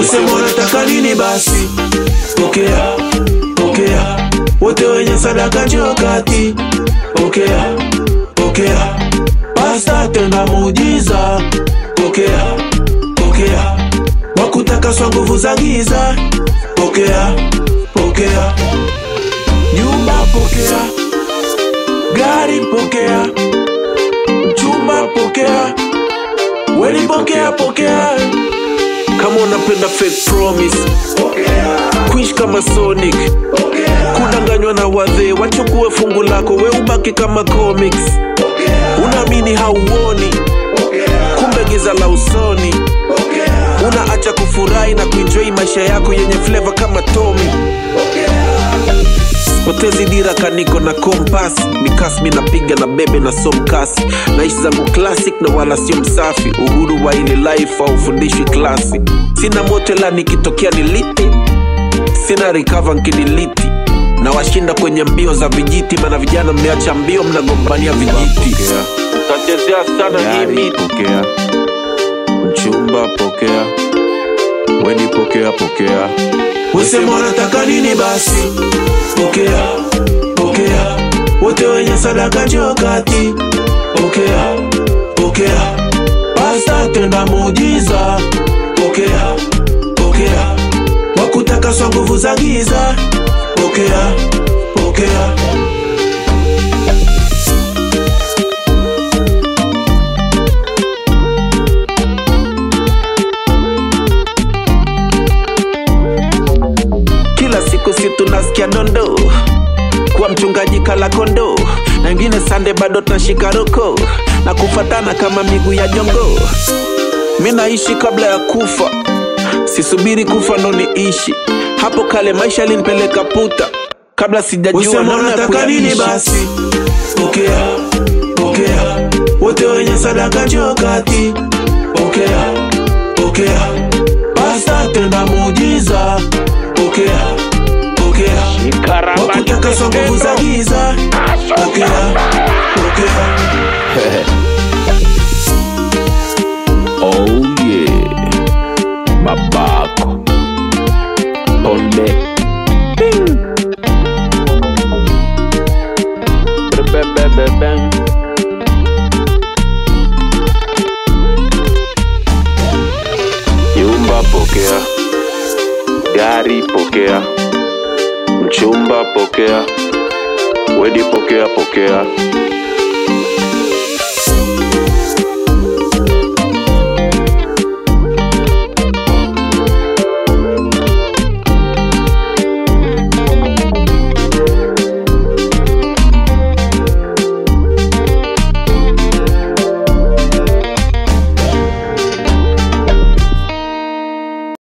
Usema unataka nini basi, pokea, pokea. Wote wenye sadaka njoo kati, pokea, pokea. Pasta tenda muujiza, pokea, pokea. Wakutakaswa nguvu za giza, pokea, pokea. Nyumba pokea, gari pokea, chumba pokea, weni pokea, pokea. Kama unapenda fake promise, kuishi kama Sonic, kudanganywa na wadhee, wachukue fungu lako, we ubaki kama comics. Unaamini hauoni, kumbe giza la usoni. Unaacha kufurahi na kuenjoy maisha yako yenye flavor kama Tommy. Potezi dira kaniko na kompas mikasmi napiga na bebe na somkasi naishi zangu classic na wala sio msafi uhuru wa ile life aufundishwi klasi sina motela nikitokea niliti sina recover nkidiliti na washinda kwenye mbio za vijiti mana vijana mmeacha mbio mnagombania vijiti tachezea sana hii Gari miti pokea, mchumba pokea, weni pokea pokea, Usema unataka nini basi, pokea, pokea. Wote wenye sadaka njoo kati, pokea, pokea. Pasta tenda muujiza, pokea, pokea. Wakutakaswa nguvu za giza, pokea, pokea. Kila siku si tunasikia dondo kuwa mchungaji kala kondo na wengine sande bado tunashika roko na kufatana kama miguu ya jongo. Mi naishi kabla ya kufa, sisubiri kufa ndo niishi. Hapo kale maisha linipeleka puta kabla sijajua Usema namna ya unataka nini kuyaishi. basi, pokea, pokea. Wote wenye sadaka njoo kati, pokea, pokea. Pasta tenda muujiza, pokea, pokea. Wakutakaswa nguvu za giza, pokea, pokea. oh yeah, babako ponde Bebebebem. Nyumba pokea, gari pokea, mchumba pokea, wedi pokea pokea